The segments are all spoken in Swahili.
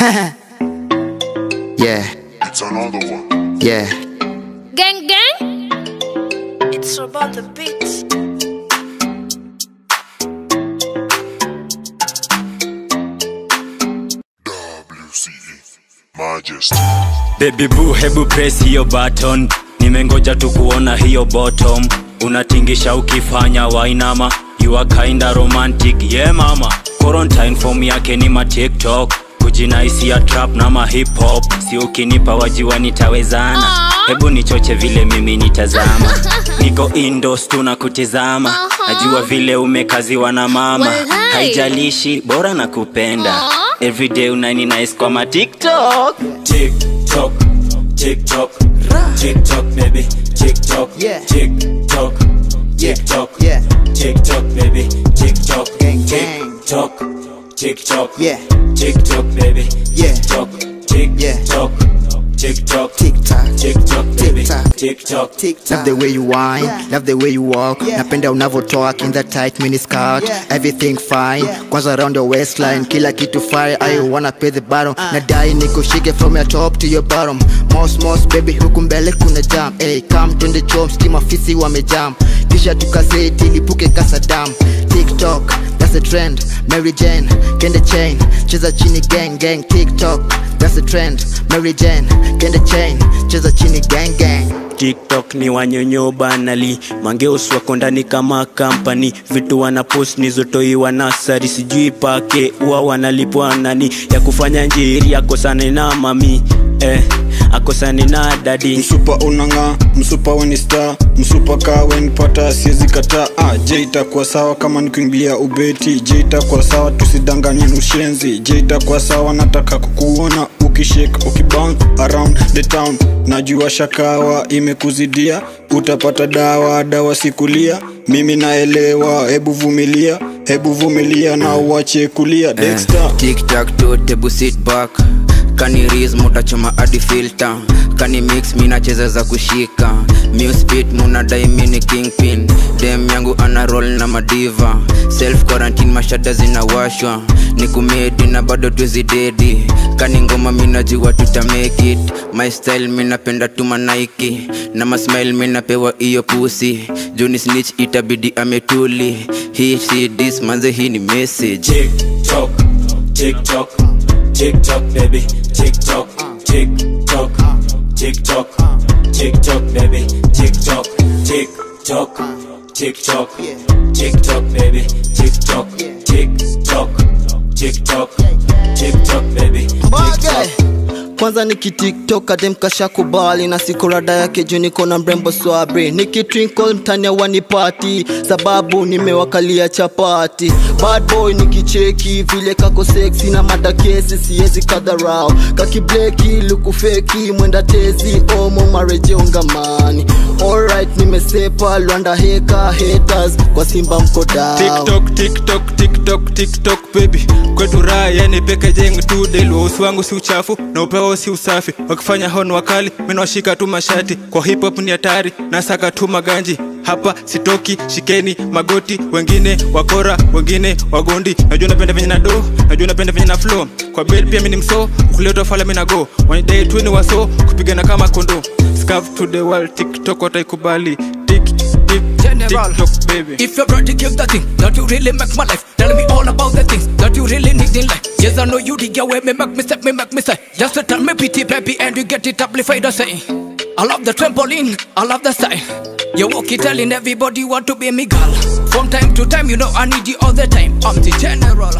yeah, It's another one. yeah. Gang gang. It's about the beats. WCE. Majesty. Baby boo, hebu press hiyo button, nimengoja tu kuona hiyo bottom. Unatingisha ukifanya wainama, you are kinda romantic, yeah mama. Quarantine form yake ni ma TikTok, kujinaisi ya trap na ma hip hop, si ukinipa wajiwa nitawezana. Aw. Hebu nichoche vile mimi nitazama, niko indos tu na kutizama, Aha. najua vile umekaziwa na mama, Walai. haijalishi bora na kupenda Aw. everyday unani nice kwa ma TikTok TikTok TikTok TikTok baby TikTok Yeah. TikTok Yeah. TikTok Yeah. TikTok baby TikTok Gang, gang. TikTok TikTok Yeah. TikTok baby Yeah. TikTok TikTok TikTok TikTok. TikTok baby TikTok. TikTok Love the way you whine, Yeah. love the way you walk. Yeah. Napenda unavyo talk in that tight mini skirt. Yeah. Everything fine. Yeah. Kwanza around your waistline, kila kitu fire. I wanna pay the bottom. Nadai nikushike from your top to your bottom. Mos mos baby, huku mbele kuna jam. Hey, come twende chom, skima fisi wamejam. Kisha tukaseti lipuke kasadam. TikTok, that's a trend. Mary Jane, kende chain, cheza chini gang gang. TikTok, that's a trend. Mary Jane, kende chain, cheza chini gang gang. tiktok ni wanyonyo banali mangeus wako ndani kama kampani vitu wanapost nizotoiwa nasari sijui pake huwa wanalipwa nani ya kufanya njiri akosane na mami eh, akosane na dadi msupa unang'aa msupa weni star msupa kaa wenipata siwezi kataa ah, je itakuwa sawa kama nikuingilia ubeti je itakuwa sawa tusidanganye ushenzi je itakuwa sawa nataka kukuona ukishake ukibounce around the town najua shakawa imekuzidia utapata dawa dawa sikulia mimi naelewa hebu vumilia hebu vumilia na uache kulia Dexter. tiktak to tebu sit back kaniris mutachoma hadi filter kani mix minacheza za kushika muspit munadai mini kingpin dem yangu ana roll na madiva self quarantine mashada zinawashwa ni kumedi na bado twezidedi kani ngoma minajua tuta make it my style minapenda tuma naiki na masmile minapewa iyo pusi juni snitch itabidi ametuli hii si dis manze hii ni message tiktok tiktok tiktok baby tiktok tiktok tiktok tiktok baby tiktok tiktok tiktok tiktok baby tiktok tiktok tiktok tiktok baby Mbage. kwanza nikitiktok ademkasha kubali na siku rada yake juu niko na mrembo swabri nikitwinkle mtania wanipati sababu nimewakalia chapati bad boy nikicheki vile kako seksi na madakesi siezi kadharau kakibleki lukufeki mwenda tezi omo marejeungamani alright nimesepa lwanda heka haters kwa simba mko down tiktok tiktok tiktok tiktok baby kwetu raha yani peke jeng tu del wausi wangu si uchafu na upeo si usafi wakifanya hon wakali minawashika tu mashati kwa hip hop ni hatari nasaka tu maganji hapa sitoki shikeni magoti wengine wakora wengine wagondi najua napenda venye na do najua napenda venye na flow kwa bel pia mini mso ukuleta fala mina go wanidai tu ni waso kupigana kama kondo scarf to the world tiktok wataikubali tik tik General. tiktok baby If you're ready, give the thing that you really make my life. Tell me all about the things that you really need in life. Yes, I know you dig your way, me make me step, me make me say. Just to tell me pity, baby, and you get it amplified. I say, I love the trampoline, I love the style. You walk it telling everybody want to be me girl. From time to time, you know I need you all the time. I'm the general.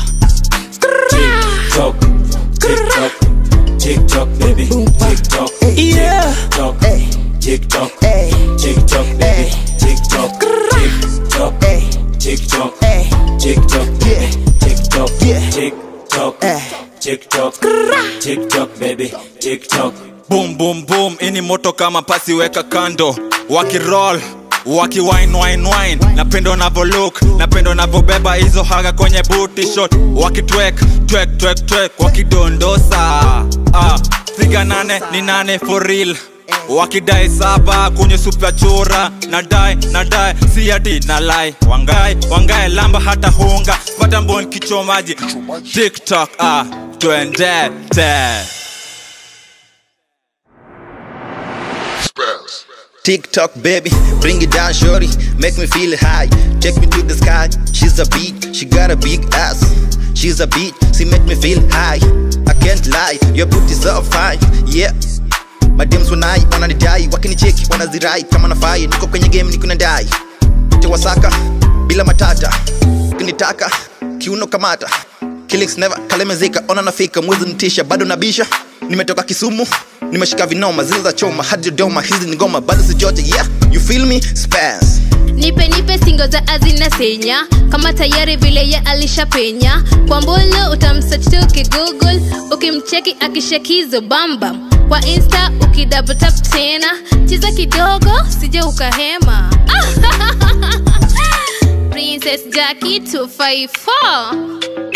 TikTok, TikTok, TikTok, baby, TikTok, Yeah. TikTok, Hey. TikTok, Hey. TikTok, baby, Hey. TikTok, TikTok, Hey. TikTok, Hey. TikTok, Yeah. TikTok, Yeah. TikTok, Eh. TikTok, TikTok, baby, TikTok. boom boom boom ini moto kama pasi weka kando wakiroll waki wine wine wine napenda unavyolook napenda unavyobeba hizo haga kwenye booty shot wakitwek twek twek twek wakidondosa ah, figa nane ni nane for real wakidai saba kwenye supu ya chura nadai nadai si ati na lai wangai wangai lamba hata hunga pata mbon kichomaji tiktok ah twendete Spells. TikTok baby, bring it down, shorty, make me feel high. Take me to the sky. She's a beat, she got a big ass. She's a beat, she make me feel high. I can't lie, your booty's so fine, yeah. Madams wanai wananidai, wakinicheki wanazirai kama nafai. Niko kwenye game, niko nadai tewasaka bila matata, ukinitaka kiuno kamata Killings never kalemezika, ona nafika mwezi mtisha, bado nabisha. Nimetoka Kisumu, nimeshika vinoma zile za choma hadi Dodoma, hizi ni ngoma bado sijote, yeah you feel me spans nipe nipe singo za azina senya kama tayari vile ye alishapenya kwa mbulu utamsearch tu ukigoogle ukimcheki akishakizo bambam kwa insta ukidabtap tena cheza kidogo sije ukahema princess jackie 254